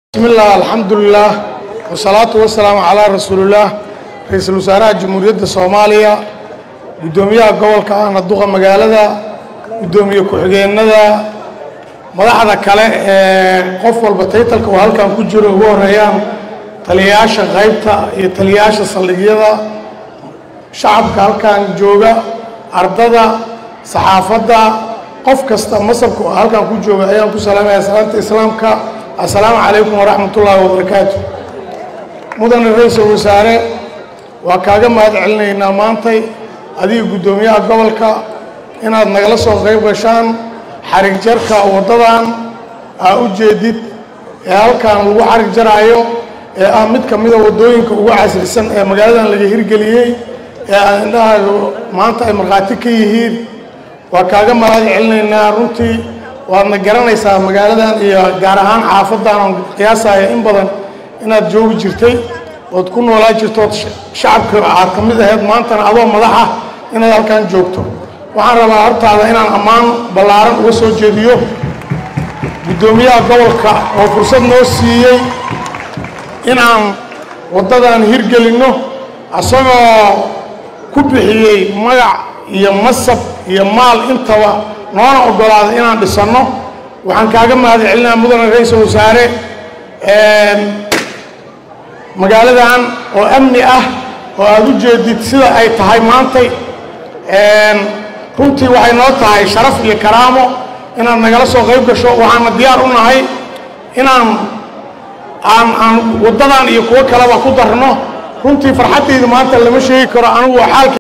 bismillaah alxamdulilaah wasalaatu wasalaamu calaa rasuulillaah ra-iisul wasaaraha jamhuuriyadda soomaaliya guddoomiyaha gobolka ahna duqa magaalada guddoomiye ku-xigeenada madaxda kale ee qof walba taytalka oo halkan ku jiro ugu horeeyaan taliyayaasha qaybta iyo taliyayaasha saldhigyada shacabka halkan jooga ardada saxaafadda qof kasta masabka oo halkan ku jooga ayaan ku salaamaya salaanta islaamka assalaamu calaykum waraxmatullaahi wabarakaatu mudane ra-iisul wasaare waa kaaga mahad celinaynaa maantay adiga guddoomiyaha gobolka inaad nagala soo qayb gashaan xarig jarka waddadan aa u jeedid ee halkan lagu xarig jaraayo ee ah mid ka mida waddooyinka ugu casrisan ee magaaladan laga hirgeliyey ee aan indhahaaga maanta ay markhaati ka yihiin waa kaaga mahad celinaynaa runtii waadna garanaysaa magaaladan iyo gaar ahaan xaafadan oon qiyaasaya in badan inaad joogi jirtay ood ku noolaa jirto ood shacabka aad ka mid aheyd maantana adoo madaxa inaad halkan joogto waxaan rabaa hortaada inaan ammaan ballaaran uga soo jeediyo guddoomiyaha gobolka oo fursad noo siiyey inaan waddadan hirgelinno asagoo ku bixiyey magac iyo masab iyo maal intaba noona oggolaada inaan dhisanno waxaan kaaga mahad celinaa mudane ra-iisul wasaare magaaladan oo amni ah oo aada u jeedid sida ay tahay maantay runtii waxay noo tahay sharaf iyo karaamo inaad nagala soo qayb gasho waxaana diyaar u nahay inaan aan aan waddadan iyo kuwo kaleba ku darno runtii farxaddayda maanta lama sheegi karo anigu xaalka